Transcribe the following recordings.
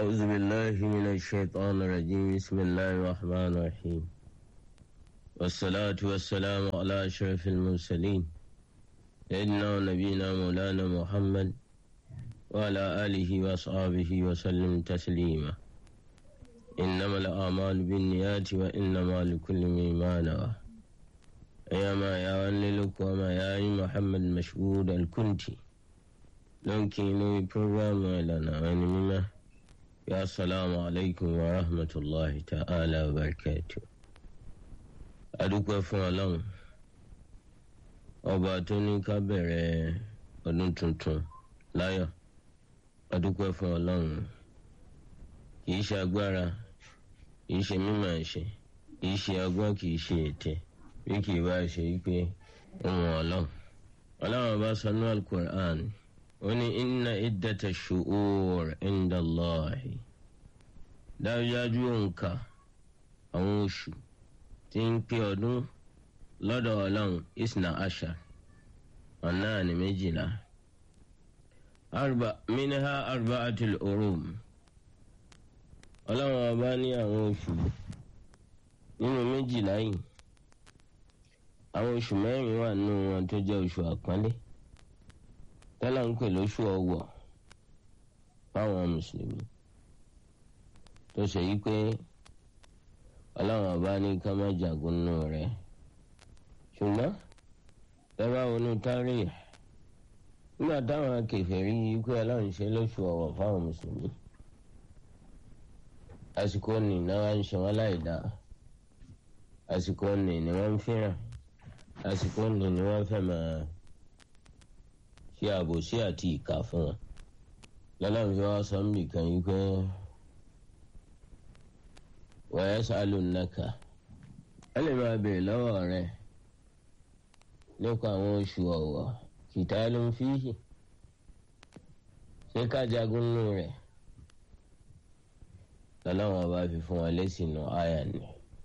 أعوذ بالله من الشيطان الرجيم بسم الله الرحمن الرحيم والصلاة والسلام على أشرف المرسلين سيدنا ونبينا مولانا محمد وعلى آله وأصحابه وسلم تسليما إنما الأعمال بالنيات وإنما لكل ما نوى يا ما يا وللك وما يا محمد مشهود الكنتي لنكي نوي بروغرام لنا ونمنا يا السلام عليكم ورحمة الله تعالى وبركاته adúpẹ́ fún ọlọ́run ọba tó ní ká bẹ̀rẹ̀ ọdún tuntun láyọ̀ adúpẹ́ fún ọlọ́run kì í ṣe agbára kì í ṣe mímọ̀ ẹ̀ṣẹ̀ kì í ṣe ọgbọ́n kì í ṣe ètè bí kì í bá ṣe wípé ohun ọlọ́run ọlọ́run ọba sọ ní alukur'an ó ní inna iddata shu'ur inda Allahi dájúdájú òǹkà àwọn oṣù tí ń pé ọdún lọ́dọ̀ ọlọ́run isna asha ọ̀nà ní méjìlá arba minha arba'atul urum ọlọ́run ọba ní àwọn oṣù nínú méjìlá yìí àwọn oṣù mẹ́rin wà nínú wọn tó jẹ́ oṣù àpọ́nlé tọ́lá ń pè lóṣù ọwọ̀ fáwọn mùsùlùmí tó ṣe yí pé ọlọ́run ọba ní ká má jagun nù rẹ̀ ṣùgbọ́n tẹ́lá wọnú tárí nígbà táwọn kèfèrí yìí pé ọlọ́run ṣe lóṣù ọ̀wọ̀ fáwọn mùsùlùmí àsìkò nì náà wá ń ṣe wọn láì dá àsìkò nì ni wọ́n ń fẹ́ràn àsìkò nì ni wọ́n fẹ́ máa ṣe àbòsí àti ìkà fún wọn lọ́lọ́run fi wá sọ ń bì kan yìí pé wọ́n sálù nàkà ẹ lè máa bèèrè lọ́wọ́ rẹ nípa àwọn oṣù ọ̀wọ̀ kìtà ló ń fíhì ṣé ká jagun nù rẹ̀ lọ́lọ́run ọba fi fún wa lẹ́sìn nù àyà ni.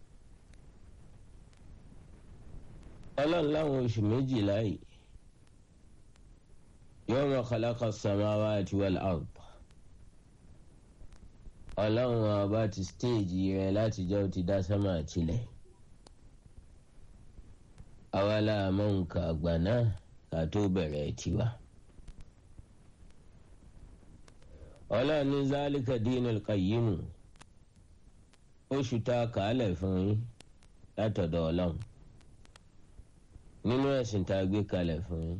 ọlọ́run láwọn oṣù méjìlá yìí yawma khalaqa samawati wal ard ọlọ́run ọba ti stéèjì rẹ̀ látijọ́ ti dá sánmà tilẹ̀ awala àmọ́ nǹkan àgbà náà ká tó bẹ̀rẹ̀ tiwa. ọlọ́run ní zálíkà dinul qayyimu oṣù tá a kàálẹ̀ fún yín látọ̀dọ̀ ọlọ́run nínú ẹ̀sìn tá a gbé kalẹ̀ fún yín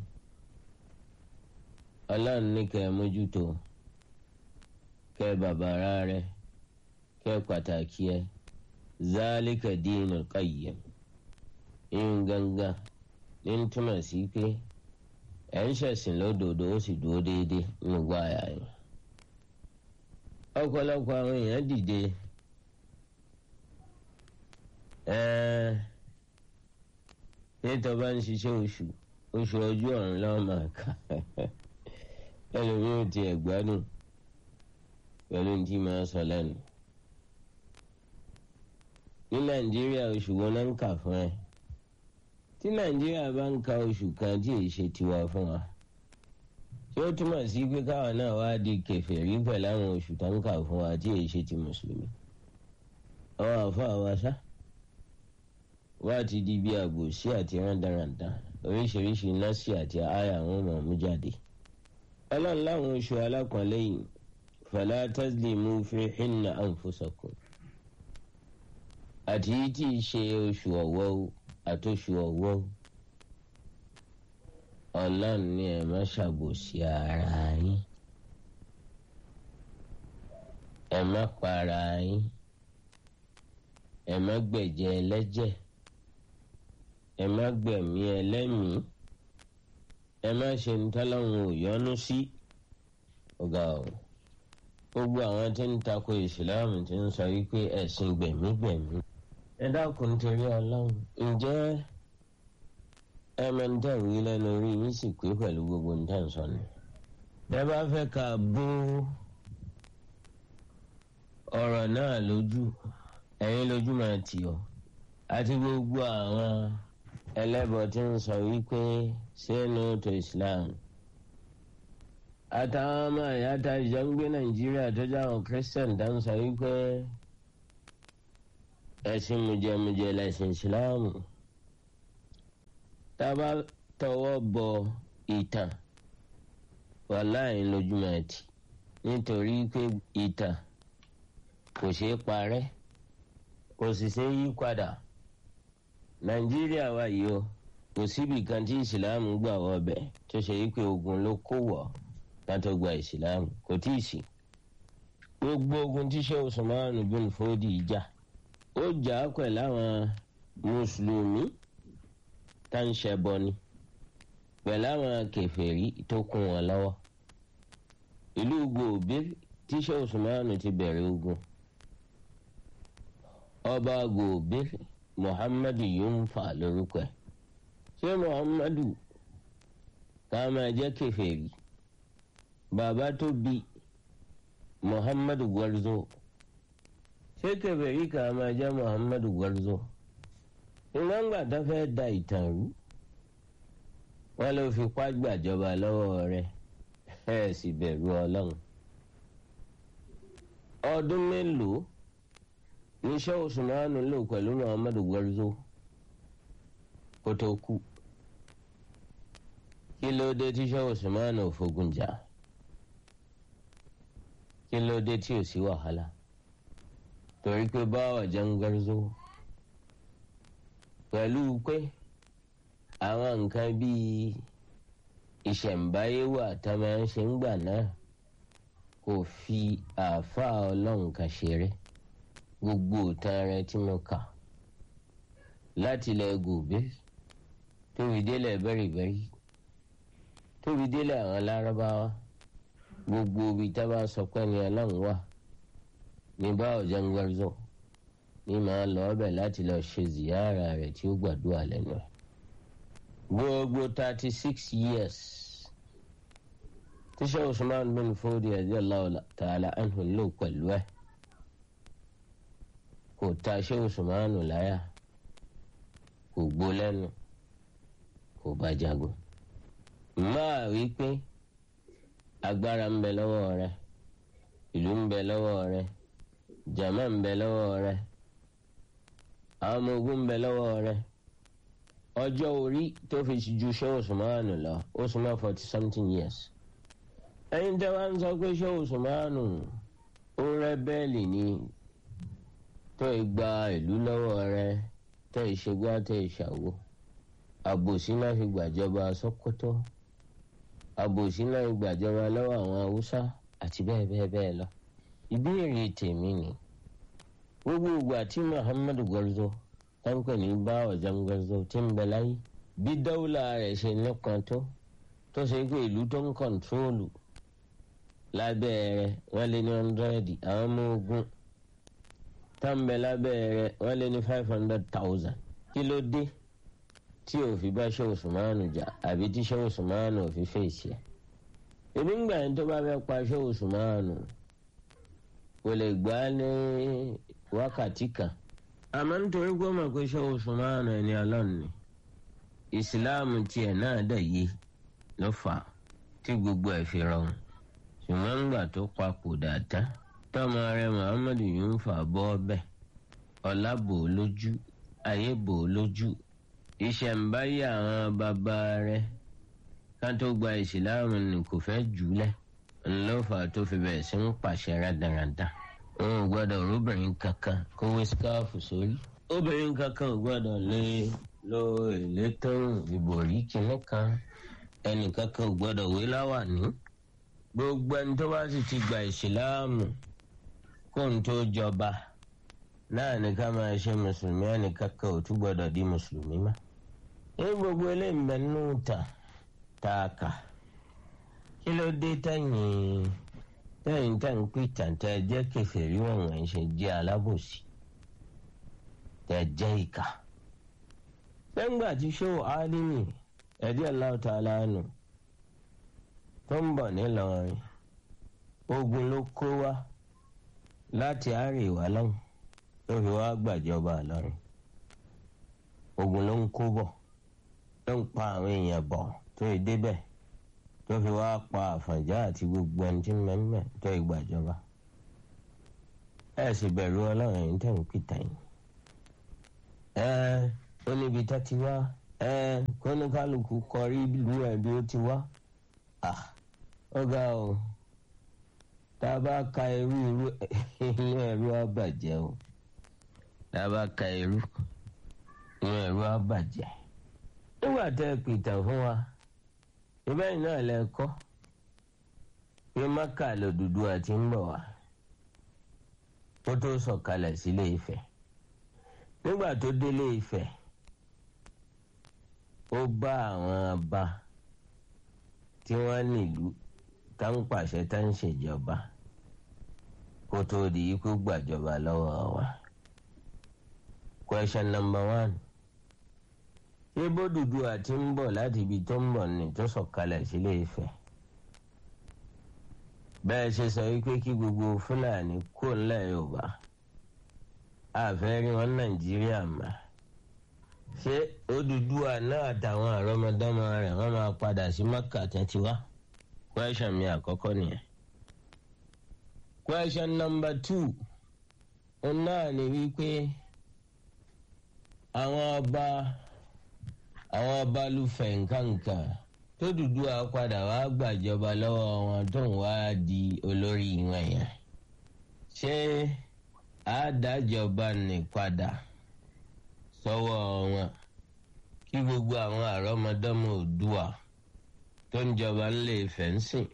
ọlọ́run ní kẹ́ ẹ mójútó kẹ́ bàbàrà rẹ̀ kẹ́ pàtàkì ẹ zálíkà dinul qayyim ìyún gangan ní túmọ̀ sí pé ẹ̀ ń ṣẹ̀sìn lódodo ó sì dúró déédéé nínú gbáyà yín ọ̀pọ̀lọpọ̀ àwọn èèyàn dìde nítorí bá ń ṣiṣẹ́ oṣù oṣù ojú ọ̀run lọ́wọ́ máa kà ẹlòmíràn ti ẹ̀ gbádùn pẹ̀lú ní tí máa sọ lẹ́nu. ní nàìjíríà oṣù wo náà ń kà fún ẹ tí nàìjíríà bá ń ka oṣù kan tí èyí ṣe tiwa fún wa tí ó túmọ̀ sí pé káwa náà wá di kèfèrí pẹ̀lú àwọn oṣù tó ń kà fún wa tí èyí ṣe ti mùsùlùmí. àwọn àfọ àwa sá wá ti di bí àgbòsí àti rándaràndà oríṣiríṣi nọ́ọ̀sì àti àyà àwọn ọmọ mú jáde. ọlọ́run láwọn oṣù alákọ̀ọ́lẹ́ yìí fala tazlimu fihinna anfusakum. àti tí í ṣe oṣù ọ̀wọ́ àtòṣù ọ̀wọ́ ọlọ́run ní ẹ má ṣàbòsí ara yín ẹ má para yín ẹ má gbẹ̀jẹ̀ ẹlẹ́jẹ̀ ẹ má gbẹ̀mí ẹlẹ́mìí ẹ má ṣe ń tọ́lọ́run ò yọ́nú sí ọ̀gá o gbogbo àwọn tí ń tako ìsìláàmù ti ń sọ wípé ẹ̀sìn gbẹ̀mígbẹ̀mí ẹ dákun torí ọlọ́run ǹjẹ́ ẹ máa ń dẹ̀rù yín lẹ́nu orí yín sì pé pẹ̀lú gbogbo ń tẹ̀ ń sọ ni. ẹ bá fẹ́ ká bó ọ̀rọ̀ náà lójú ẹ̀yin lójú máa tì ọ́ àti gbogbo àwọn ẹlẹ́bọ tí ń sọ wípé sínú tó Islam àtàwọn ọmọ ìyá ta ìjọ ń gbé nàìjíríà tó jáwọn christian dá ń sọ wípé ẹ̀sìn mùjẹmùjẹ lẹ̀sìn ìsìláàmù tá a bá tọwọ́ bọ ìtàn wàláì lójúmọ́ ẹtì nítorí pé ìtàn kò ṣeé parẹ́ kò sì ṣeé yí padà nàìjíríà wà yìí o kò síbi kan tí ìsìláàmù gbà wọbẹ̀ tó ṣe wípé ogun ló kó wọ̀ látọ̀ gba ìsìláàmù kò tí ì sí gbogbo ogun tí ṣé Usman bin Fodi jà ó jà á pẹ̀lú àwọn mùsùlùmí tá ń ṣẹbọ ni pẹ̀lú àwọn kèfèrí tó kún wọn lọ́wọ́ ìlú gòbí tí ṣé Usman ti bẹ̀rẹ̀ ogun ọba gòbí Muhammadu Yunfa lórúkọ ẹ̀ ṣé Muhammadu ká máa jẹ́ kèfèrí bàbá tó bí Muhammadu Gwarzo ṣé kèfèrí ká máa jẹ́ Muhammadu Gwarzo ìgbàgbà tó fẹ́ da ìtàn rú wọ́n ló fi pá gbàjọba lọ́wọ́ rẹ̀ ẹ̀ sì bẹ̀rù ọlọ́run ọdún mélòó níṣẹ́ Usmanu lò pẹ̀lú Muhammadu Gwarzo kó tó kú kí ló dé tí ṣẹ́ Usmanu ò fogun jà kí ló dé tí ò sí wàhálà torí pé báwọ̀ jẹ́ ń Gwarzo pẹ̀lú pé àwọn nǹkan bíi ìṣẹ̀ǹbáyé wà tá a máa ń ṣe ń gbà náà kò fi àáfàá ọlọ́run kan ṣeré gbogbo ìtàn rẹ tí mo kà láti ilẹ̀ gòbé tóbi délẹ̀ bẹ́rìbẹ́rì tóbi délẹ̀ àwọn lárúbáwá gbogbo ibi tá a bá sọ pé ní ọlọ́run wà ní báwọ̀ jẹ́ ń Gwarzo ní màá lọ ọbẹ̀ láti lọ ṣe ziyara rẹ̀ tí ó gbàdúrà lẹ́nu ẹ̀. gbogbo thirty six years tíṣẹ́ Usman bin Fodi radiyallahu ta'ala anhu lò pẹ̀lú ẹ̀ kò ta ṣé Usman láyà kò gbó lẹ́nu kò bá jagun. máa wí pé agbára ń bẹ lọ́wọ́ rẹ̀ ìlú ń bẹ lọ́wọ́ rẹ̀ jama ń bẹ lọ́wọ́ rẹ̀ àwọn ọmọ ogun ń bẹ lọ́wọ́ rẹ̀ ọjọ́ orí tó fi ju ṣé Usmanu lọ ó súnmọ́ forty something years. ẹ̀yin tẹ́ wá ń sọ pé ṣé Usmanu ó rẹ́bẹ́ẹ̀lì ni tó gba ìlú lọ́wọ́ rẹ̀ tẹ́ ìṣègbà tẹ́ ìṣàwó àbòsí náà fi gbàjọba Sókótó àbòsí náà fi gbàjọba lọ́wọ́ àwọn Haúsá àti bẹ́ẹ̀ bẹ́ẹ̀ bẹ́ẹ̀ lọ. ìbéèrè tèmi ni gbogbo ìgbà tí Muhammadu Gwarzo táǹkì ní bá ọ̀jọ̀m Gwarzo tí ń bẹ láyé bí dáwùlà rẹ̀ ṣe nípọn tó tó ṣe pé ìlú tó ń kọ̀ǹtróòlù lábẹ́ rẹ̀ wọ́n lé ní hundred àwọn ọmọ ogun tá ń bẹ lábẹ́ rẹ̀ wọ́n lé ní five hundred thousand kí ló dé tí ò fi bá ṣe Usmanu jà àbí tí ṣe Usmanu ò fi fèsì ẹ̀ ebi ń gbà yín tó bá fẹ́ pa ṣe Usmanu kò lè gbà á ní wákàtí kan àmọ́ nítorí pé ó mọ̀ pé ṣé Usmanu ẹni ọlọ́run ni ìsìláàmù tiẹ̀ náà dẹ̀ yé ló fà á tí gbogbo ẹ̀ fi rọrùn ṣùgbọ́n ńgbà tó papòdà tán tọ́mọ rẹ̀ Muhammadu Yunfa bọ́ ọbẹ̀ ọlá bò ó lójú ayé bò ó lójú ìṣẹ̀ǹbáyé àwọn bàbá rẹ̀ ká tó gba ìsìláàmù ni kò fẹ́ jùlẹ̀ ńlọ́fà tó fi bẹ̀rẹ̀ sí ń pàṣẹ rádaràda wọn ò gbọ́dọ̀ róbìnrin kankan kó wé síkáàfù sórí obìnrin kankan ò gbọ́dọ̀ lé lo ìlétòrùn ìbòrí kìnnì kan ẹnì kankan ò gbọ́dọ̀ wé láwàní gbogbo ẹni tó bá sì ti gba ìsìláàmù kó n tó jọba náà ní ká máa ṣe mùsùlùmí ẹnì kankan ò tún gbọ́dọ̀ di mùsùlùmí mọ́ ní gbogbo eléyìí ń bẹ nínú ta tá a kà kí ló dé tẹ̀yìn tẹ̀yìn tẹ̀ ń pè tàǹtẹ̀ jẹ́ kèfèrí wọ̀nyí ṣe jẹ́ alábòsí tẹ̀ jẹ́ ìkà. lẹ́ngbà tí ṣéwò álímì ẹ̀dí Allahu ta'ala nù tó ń bọ̀ nílọrin ogun ló kó wá láti àríwá lọ́hùn ló fi wá gbàjọba lọ́rin ogun ló ń kó bọ̀ ló ń pa àwọn èèyàn bọ̀ tó yẹ débẹ̀ tó fi wá pa àfọ̀njá àti gbogbo ẹni tí mẹ́mẹ́ tó ìgbàjọba ẹ sì bẹ̀rù ọlọ́run ẹ̀yin tẹ̀ ń pìtà yìí ẹ ó níbi tá ti wá ẹ kóníkálukú kọrí ìlú ẹ bí ó ti wá ó ga o tá a bá ka irú irú inú ẹ̀rú á bàjẹ́ o tá a bá ka irú inú ẹ̀rú á bàjẹ́ nígbà tẹ́ ẹ pìtàn fún wa ìbẹ́yìn náà lẹ kọ́ pé mákà lòdùdú àti ń bọ̀ wá ó tó sọ̀kalẹ̀ sílé Ifẹ̀ nígbà tó délé Ifẹ̀ ó bá àwọn ọba tí wọ́n nílùú tá ń pàṣẹ tá ń ṣèjọba kó tó di ikú gbàjọba lọ́wọ́ wa. question number one ṣé bódùdú àti ń bọ̀ láti ibi tó ń bọ̀ ní tó sọ̀kalẹ̀ sílé Ifẹ̀ bẹ́ẹ̀ ṣe sọ wípé kí gbogbo Fúlàní kó ńlẹ̀ Yorùbá àfẹ́ rí wọn Nàìjíríà mà ṣé Odùduwà náà àtàwọn àrọ́mọdọ́mọ rẹ̀ wọ́n máa padà sí Mẹ́kà tẹ́tí wá question mi àkọ́kọ́ nìyẹn question number two òun náà ni wípé àwọn ọba àwọn ọba lùfẹ̀ nǹkankan tó Odùduwà padà wá gbàjọba lọ́wọ́ wọn tó ń wá di olórí wọn yẹn ṣé àádájọba ní padà sọ́wọ́ wọn kí gbogbo àwọn àrọ́mọdọ́mọ Oòduà tó ń jọba ńlẹ̀ Ifẹ̀ ń sìn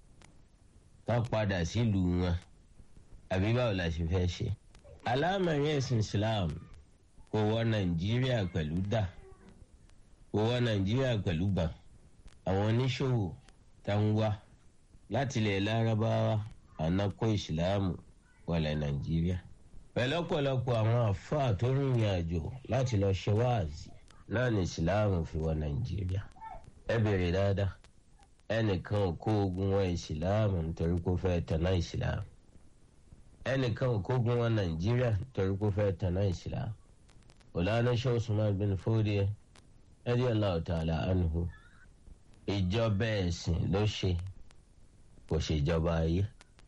ká padà sílùú wọn àbí báwo la ṣe fẹ́ ṣe. alámọ̀rin ẹ̀sìn Islam kò wọ Nàìjíríà pẹ̀lú dà kò wọ Nàìjíríà pẹ̀lú bà àwọn oníṣòwò tá ń wá láti ilẹ̀ lárúbáwá ànákó ìsìláàmù wọlé Nàìjíríà pẹ̀lú ọ̀pọ̀lọpọ̀ àwọn àfáà tó rìnrìn àjò láti lọ ṣe wáàzì náà ní ìsìláàmù fi wọ Nàìjíríà ẹ bèrè dáadáa ẹnìkan ò kó ogun wọn ìsìláàmù nítorí kó fẹ́ tanná ìsìláàmù ẹnìkan ò kó ogun wọn Nàìjíríà nítorí kó fẹ́ tanná ìsìláàmù ọ̀làánú Sheikh Usman bin Fodio radiyallahu ta'ala anhu ìjọba ẹ̀sìn ló ṣe kò ṣèjọba ayé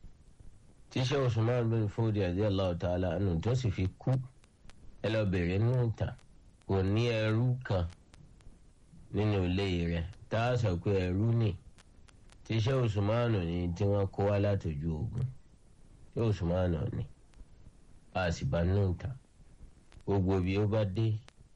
tí Sheikh Usman bin Fodio radiyallahu ta'ala anhu tó sì fi kú ẹ lọ bèrè nínú ìtàn kò ní ẹrú kan nínú ilé rẹ̀ tá a sọ pé ẹrú ni tí Sheikh Usman ni tí wọ́n kó wá látòjú ogun Sheikh Usman ni a sì bá nínú ìtàn gbogbo bí ó bá dé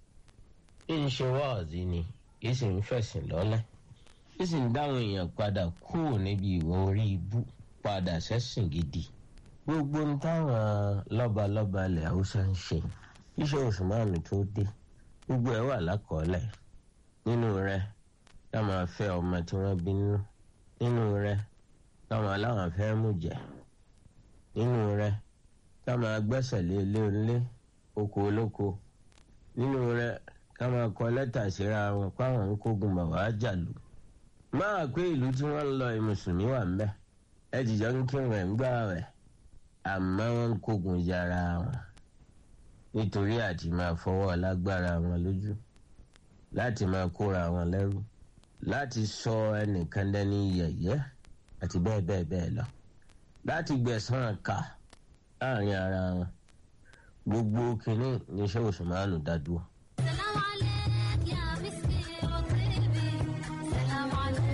ń ṣe wáàzí ni kì í sì ń fẹ̀sìn lọ́lẹ̀ kì í sì ń dáhùn èèyàn padà kúrò níbi ìwọ orí ibú padà sẹ́sìn gidi gbogbo ń táwọn lọ́balọ́ba ilẹ̀ haúsá ń ṣe iṣẹ́ Usman tó dé gbogbo ẹ̀ wà lákọọ́lẹ̀ nínú rẹ̀ ká máa fẹ́ ọmọ tí wọ́n bí nínú nínú rẹ̀ ká máa láwọn fẹ́ mú jẹ nínú rẹ̀ ká máa gbẹ́sẹ̀ lé ilé onílé oko olóko nínú rẹ̀ ká máa kọ lẹ́tà síra wọn páwọn ń kógun bàbá jàlú máa pé ìlú tí wọ́n ń lọ mùsùlùmí wà ńbẹ̀ ẹ jìjọ ń kírun ẹ̀ ń gbà rẹ̀ àmọ́ wọ́n ń kógun yára wọn nítorí àti máa fọwọ́ lágbára wọn lójú láti máa kóra wọn lẹ́rú láti sọ ẹnìkan dání yẹ̀yẹ́ àti bẹ́ẹ̀ bẹ́ẹ̀ bẹ́ẹ̀ lọ láti gbẹ̀san kà láàrin ara wọn gbogbo kínní ní Sheikh Usman dádúró. سلام عليك يا مسكي وطيبي سلام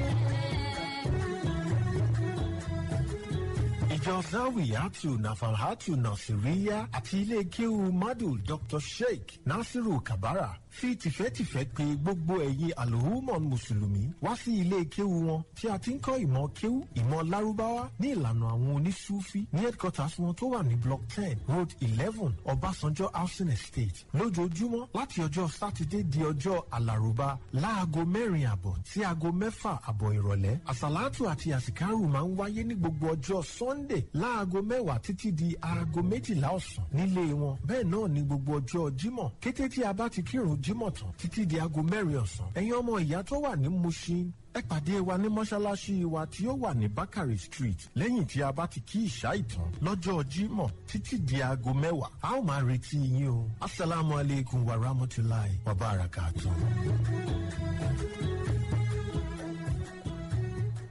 عليك ìjọ zawiyatu nafalhatu nasiriya àti ilé kéwu madu dr sheikh nasiru kabara fi tìfẹ́tìfẹ́ pè gbogbo ẹ̀yin alhumon mùsùlùmí wá sí ilé kéwu wọn tí a ti ń kọ́ ìmọ̀ kéwu ìmọ̀ lárúbáwá ní ìlànà àwọn onísúfí ní headquarters wọn tó wà ní block ten road eleven ọbásanjọ́ housing estate lójoojúmọ́ láti ọjọ́ sátidé di ọjọ́ alárùbá láago mẹ́rin àbọ̀ sí aago mẹ́fà àbọ̀ ìrọ̀lẹ́ àsàlátù àti àsìkárù máa ń wáyé ní gbogbo ọjọ́ sunday láago mẹ́wàá títí di aago méjìlá ọ̀sán nílé wọn bẹ́ẹ̀ náà ní gbogbo ọjọ́ jímọ̀ kété tí a bá ti kírun jímọ̀ tán títí di aago mẹ́rin ọ̀sán ẹ̀yin ọmọ ìyá tó wà ní mushin ẹ pàdé wa ní mọ́ṣáláṣí wa tí ó wà ní bakari street lẹ́yìn tí a bá ti kí ìṣá ìtàn lọ́jọ́ jímọ̀ títí di aago mẹ́wàá a ó máa retí yín o asalaamu aleykum wa rahmatulahi wa barakatuh.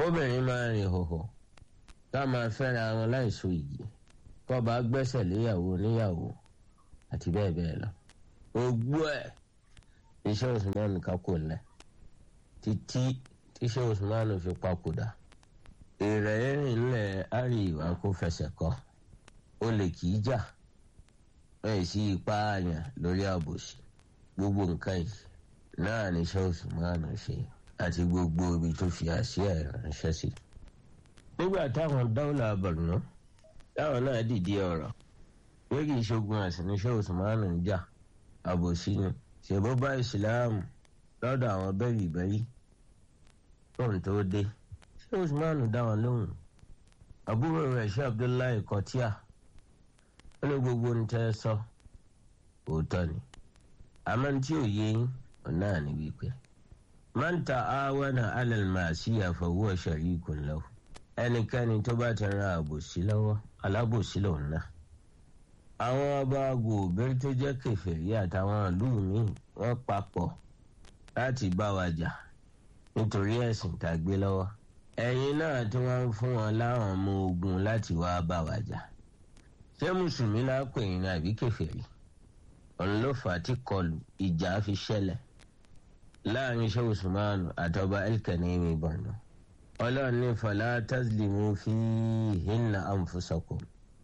obìnrin máa rìn hòhò ká máa fẹ́ra wọn láìso igi kó bá gbẹ́sẹ̀ léyàwó níyàwó àti bẹ́ẹ̀ bẹ́ẹ̀ lọ. ogbó ẹ̀ iṣẹ́ Usman kákò lẹ̀ títí tíṣẹ́ Usman fi papòdà èrè rìn ńlẹ̀ àríwá kó fẹsẹ̀ kọ́ ó lè kì í jà bẹ́ẹ̀ sí ipá àyàn lórí àbòsí gbogbo nǹkan yìí náà ní iṣẹ́ Usman ṣe àti gbogbo ibi tó fi àṣìá ẹ̀ ránṣẹ́ sí. nígbà táwọn dáwọ́là Borno táwọn náà dìde ọ̀rọ̀ pé kì í ṣogun ẹ̀sìn níṣẹ́ Usman ń jà àbòsí ni ṣèbó bá ìsìláàmù lọ́dọ̀ àwọn bẹ́rì bẹ́rì tóun tó dé ṣé Usman dá wọn lóhùn àbúrò rẹ̀ ṣé Abdullahi Kọtíà ó ní gbogbo ń tẹ́ sọ òótọ́ ni àmọ́ tí ò yé yín ọ̀nà ni wípé man ta'awana 'ala al-ma'siyah fa huwa sharikun lahu ẹnikẹ́ni tó bá ti ran àbòsí lọ́wọ́ alábòsí lòun náà àwọn ọba gòbẹ́rẹ́ tó jẹ́ kèfèrí àtàwọn ìlú míì wọ́n papọ̀ láti bá wa jà nítorí ẹ̀sìn tá a gbé lọ́wọ́ ẹ̀yin náà tí wọ́n ń fún wọn láwọn ọmọ ogun láti wá bá wa jà ṣé mùsùlùmí náà pè yín ní àbí kèfèrí òun ló fà á tí kọlù ìjà fi ṣẹlẹ̀ láàrin ṣé usmanu àtọba elkanemi Borno ọlọ́run ní fala tazlimu fihinna anfusakum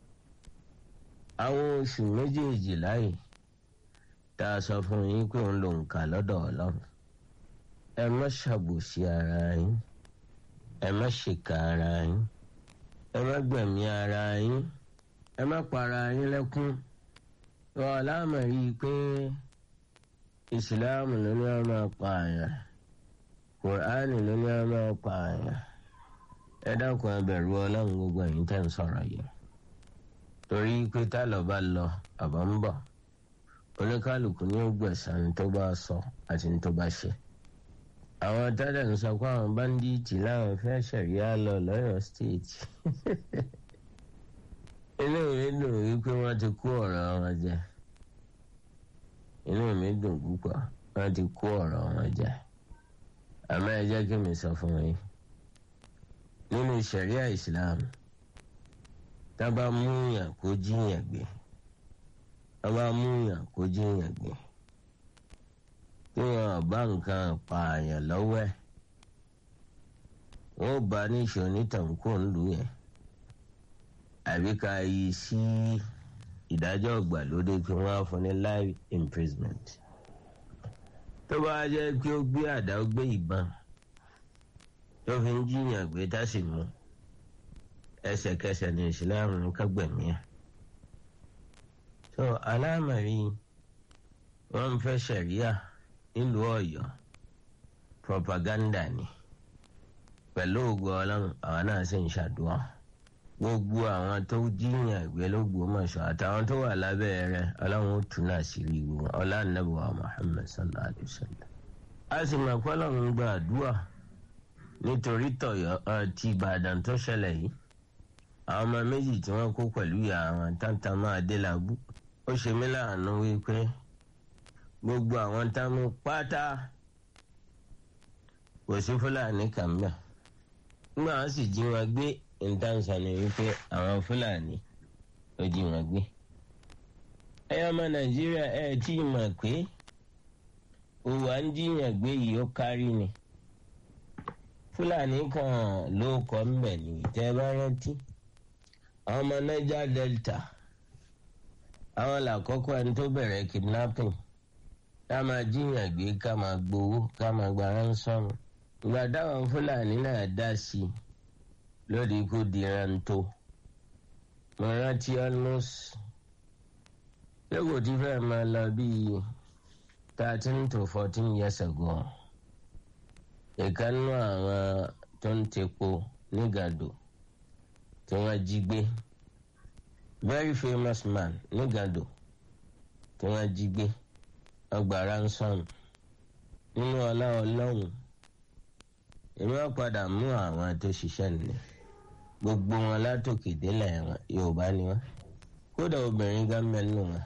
àwọn oṣù méjèèjì láyè tá a sọ fún yín pé òun lòun kà lọ́dọ̀ ọlọ́run ẹ má ṣàbòsí ara yín ẹ má ṣèkà ara yín ẹ má gbẹ̀mí ara yín ẹ má para yín lẹ́kún wọn láàmú rí i pé ìsìláàmù ló ní ọmọ pààyàn kùránì ló ní ọmọ pààyàn ẹ dákun ẹ bẹ̀rù ọlọ́run gbogbo ẹ̀yin tẹ́ ń sọ̀rọ̀ yìí torí pé tá lọ bá lọ àbọ̀ ń bọ̀ oníkálukú ní gbẹ̀san tó bá sọ àti tó bá ṣe àwọn tẹ́lẹ̀ ń sọ pé àwọn báńdíìtì láwọn fẹ́ ṣẹ̀ríà lọ lọ́yọ̀ stéètì inú mi dùn wípé wọ́n ti kó ọ̀rọ̀ wọn jẹ inú mi dùn púpọ̀ wọ́n ti kó ọ̀rọ̀ wọn jẹ àmọ́ ẹ jẹ́ kí mi sọ fún yín nínú ṣẹ̀ríà ìsìláàmù tá bá mú yàn kó jíyàn gbé tá bá mú yàn kó jíyàn gbé tí wọn bá nǹkan pààyàn lọ́wọ́ ẹ̀ wọ́n bá níṣó nítàǹkó ńlú yẹn àbí ká yí sí ìdájọ́ ìgbàlódé kí wọ́n á fún ní life imprisonment tó bá jẹ́ pé ó gbé àdá ó gbé ìbọn tó fi ń jiyàn gbé tá sì mú ẹsẹ̀kẹsẹ̀ ní ìsìláàmù kágbẹ̀mí ẹ̀ so aláàmàrí wọ́n ń fẹ́ ṣẹ̀ríà nílùú Ọ̀yọ́ propaganda ni pẹ̀lú ògo Ọlọ́run àwọn náà sì ń ṣàdúrà gbogbo àwọn tó jíyàn gbé l'Ógbómọ̀ṣọ́ àtàwọn tó wà lábẹ́ rẹ̀ Ọlọ́run ó tún náà sí rí wọn ọlànàbọ̀ Muhammad sallallahu alayhi wa sallam. a sì mọ̀ pé Ọlọ́run gba àdúrà nítorí tọ̀yọ̀ ti Ìbàdàn tó ṣẹlẹ̀ yìí àwọn ọmọ méjì tí wọ́n kó pẹ̀lú ìyá àwọn táǹtà máa dé làbú ó ṣe mí láàánú wípé gbogbo àwọn táwọn pátá kò sí Fúlàní kàn mẹ́ nígbà wọn sì jí wọn gbé ìdáǹsà ni wípé àwọn Fúlàní ló jí wọn gbé ẹyọ ọmọ Nàìjíríà ẹ tí ì mọ̀ pé òwò à ń jíyàn gbé yìí ó kárí ni Fúlàní kan ló kọ́ mbẹ̀ ní ìtẹ́ bá rántí àwọn ọmọ Niger Delta àwọn làkọ́kọ́ ẹni tó bẹ̀rẹ̀ kidnapping ká máa jíyàn gbé ká máa gbowó ká máa gba ransom ìgbà táwọn Fúlàní náà dá sí i lórí ikú di rántó mo rántí almost ṣé kò tí fẹ́ máa lọ bíi thirteen to fourteen years ago ìkànnú àwọn tó ń tepo nígàdò tí wọ́n jí gbé very famous man nígàdò tí wọ́n jí gbé ọgbà ransom nínú ọlá ọlọ́run èmi wọ́n padà mú àwọn tó ṣiṣẹ́ nílẹ̀ gbogbo wọn látòkè délẹ̀ wọn yorùbá ni wọn kódà obìnrin gan mẹ́nu wọn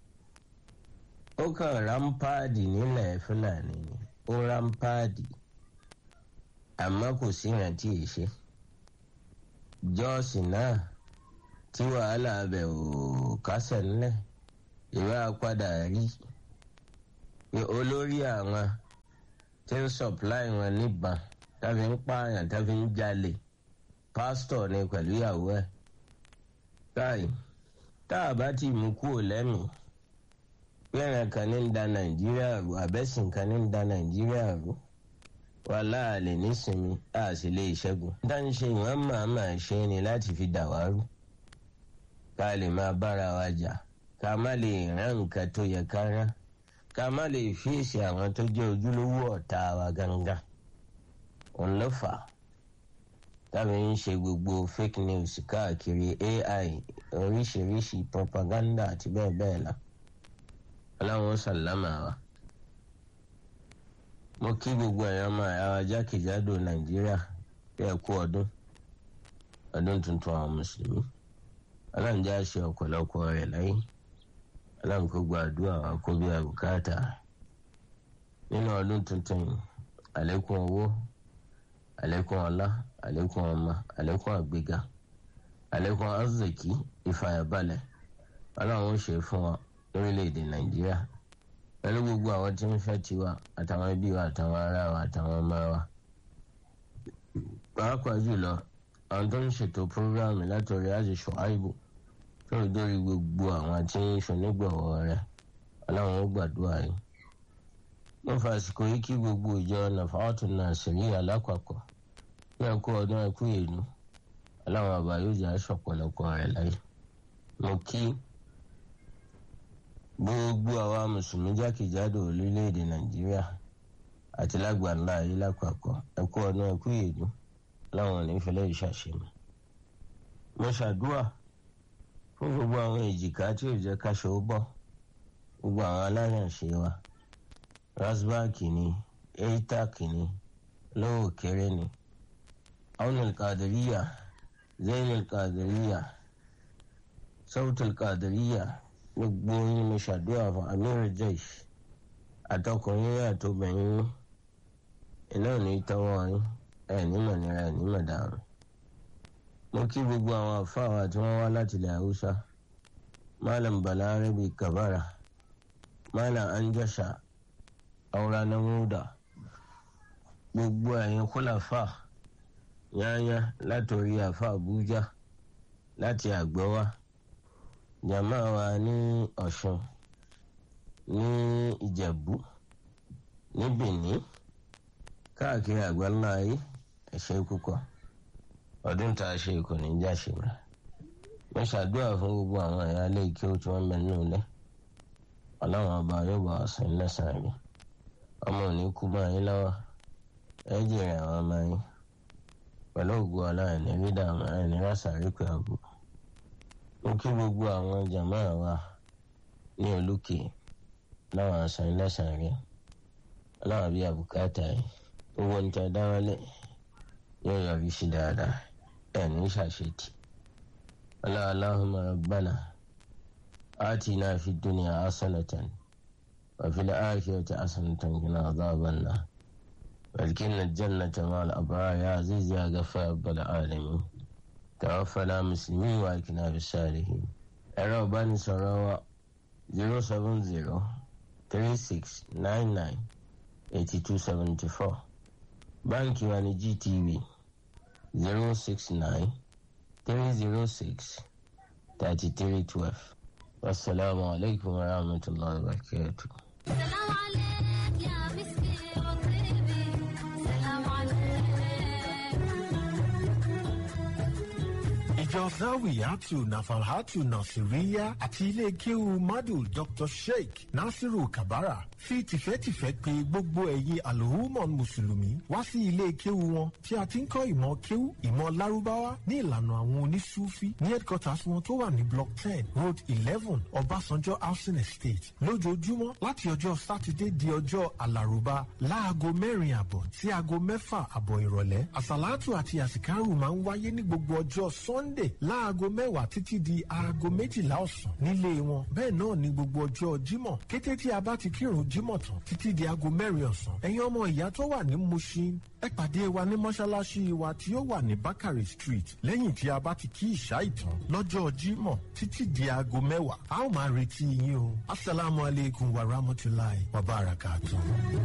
ó kàn rámpáàdì nílẹ̀ fúlàní ni ó rámpáàdì àmọ́ kò sí ìrántí ìṣe jọ́ọ̀sì náà tí wàhálà abẹ ò kásẹ̀ ńlẹ̀ ìwé apádà rí olórí àwọn tí ń sọ̀pláì wọn níbọn tàbí ń pààyàn tàbí ń jalè pásítọ̀ ni pẹ̀lú ìyàwó ẹ̀ káì tá a bá ti mú kúrò lẹ́mìí pẹ́ẹ́rẹ́ kan ní ń da nàìjíríà rú àbẹ́sìn kan ní ń da nàìjíríà rú wà láàlè nísinmi a sì lè ṣẹ́gun. dáńṣe ìwọ̀n màmá ṣe ni láti fi dà wá rú ká lè máa bára wa jà ká má lè rán nǹkan tó yẹ ká rán ká má lè fèsì àwọn tó jẹ́ ojúlówó ọ̀tá wa gangan. òun ló fà á tàbí ń ṣe gbogbo fake news káàkiri ai oríṣiríṣi propaganda àti bẹ́ẹ̀ bẹ́ẹ̀ lọ. ọlọ́run sàlámà wa mo kí gbogbo ẹ̀yàn ọmọ ẹ̀yà wa jákèjádò nàìjíríà bí ẹ kú ọdún ọdún tuntun àwọn mùsùlùmí ọlọ́run jẹ́ àṣẹ ọ̀pọ̀lọpọ̀ rẹ̀ láyé ọlọ́run kó gba àdúrà wa kó bí àbùkátà nínú ọdún tuntun yìí àlékún owó àlékún ọlá àlékún ọmọ àlékún àgbéga àlékún arzikì ìfàyàbalẹ̀ ọlọ́run ó ṣe fún wa lórílẹ̀‐èdè nàìjíríà pẹ̀lú gbogbo àwọn tí ń fẹ́ tiwa àtàwọn ẹbí wa àtàwọn ará wa àtàwọn ọmọ wa. pàápàá jùlọ àwọn tó ń ṣètò prógráàmù látọ̀rí àti ṣọ́áìbù tó rí dórí gbogbo àwọn tí ń ṣonígbọ̀wọ́ rẹ̀ ọlọ́run ó gbàdúrà yìí. mo fàsìkò yìí kí gbogbo ìjọ nàfàwọ́tò náà sèrí alápapọ̀ bí ẹ kú ọdún ẹ kú èlú ọlọ́run àbá yóò jẹ́ aṣọ ọ̀pọ̀lọpọ̀ rẹ̀ láyé. mo kí gbogbo àwa mùsùlùmí jákèjádò orílẹ̀-èdè nàìjíríà àti lágbàńlá ayé lápapọ̀ ẹkú ọdún ẹkú ìyèdú láwọn onífẹ̀lẹ́ ìṣàṣemọ̀. mo ṣàdúrà fún gbogbo àwọn èjìká tí ò jẹ́ káṣọ ó bọ̀ gbogbo àwọn aláyànṣe wa rasbak ni eitac ni lówó kéré ni aunil kadiriya zainul kadiriya sautul kadiriya gbogbo yín mo ṣàdúrà fún amir jaish àtọkùnrin àtobìnrin iná ò ní tọwọ́ yín ẹ nímọ̀ nira ẹ nímọ̀ dàrú. mo kí gbogbo àwọn àfáàwà tí wọ́n wá láti ilẹ̀ haúsá malam balarabi kabara malam anjasha auranamuda gbogbo ẹ̀yin kúláfà yányá látòrí àfa àbújá láti àgbọ́wá jàmá wa ní ọ̀ṣun ní ìjẹ̀bú ní benin káàkiri àgbáńlá ayé ẹ̀ṣẹ̀ púpọ̀ ọdún tá a ṣe kò ní já ṣe rẹ̀ mo ṣàdúrà fún gbogbo àwọn ẹ̀yà ilé kí ó tí wọ́n mẹ́nu lẹ́ ọlọ́run ọba yóò bá ọ̀sán lẹ́sàn-án rí ọmọ òní kú mọ́ yín lọ́wọ́ ẹ jèrè àwọn ọmọ yín pẹ̀lú ògùn ọlọ́run ní rí dààmú ẹ̀ ní rásàrí pé àbúrò mo kí gbogbo àwọn jàmá wa ní olùkè láwọn àṣà ìlẹ́sàn rí ọlọ́run bíi àbùkátà yìí owó ń tẹ dáwọ́lé yóò yọrí sí dáadáa ẹ̀ ní ṣàṣetì اللهم ربنا آتنا في الدنيا حسنة وفي الآخرة حسنة وقنا عذاب النار وادخلنا الجنة مع الأبرار يا عزيز يا غفار رب العالمين توفنا مسلمين وألقنا بالصالحين ẹ̀rọ ìbánisọ̀rọ̀ wa zero seven zero three six nine nine eighty two seventy four báńkì wa ní GTB zero six nine three zero six thirty three twelve wasalaamu alaykum wa rahmatulahi wa barakatuh. سلام عليك يا مسكي وطيبي سلام عليك ìjọ zawiyatu nafalhatu nasiriya àti ilé kéwu madu dr sheikh nasiru kabara fi tìfẹ́tìfẹ́ pè gbogbo ẹ̀yin alhumon mùsùlùmí wá sí ilé kéwu wọn tí a ti ń kọ́ ìmọ̀ kéwu ìmọ̀ lárúbáwá ní ìlànà àwọn onísúfí ní headquarters wọn tó wà ní block ten road eleven ọbásanjọ́ housing estate lójoojúmọ́ láti ọjọ́ sátidé di ọjọ́ alárùbá láago mẹ́rin àbọ̀ sí aago mẹ́fà àbọ̀ ìrọ̀lẹ́ àsàlátù àti àsìkárù máa ń wáyé ní gbogbo ọjọ́ sunday sunday láago mẹ́wàá títí di aago méjìlá ọ̀sán nílé wọn bẹ́ẹ̀ náà ni gbogbo ọjọ́ jímọ̀ kété tí a bá ti kírun jímọ̀ tán títí di aago mẹ́rin ọ̀sán ẹ̀yin ọmọ ìyá tó wà ní mushin ẹ pàdé wa ní mọ́ṣáláṣí wa tí ó wà ní bakari street lẹ́yìn tí a bá ti kí ìṣá ìtàn lọ́jọ́ jímọ̀ títí di aago mẹ́wàá a ó máa retí yín o asalaamualeykum wa rahmatulahi wa barakatuh.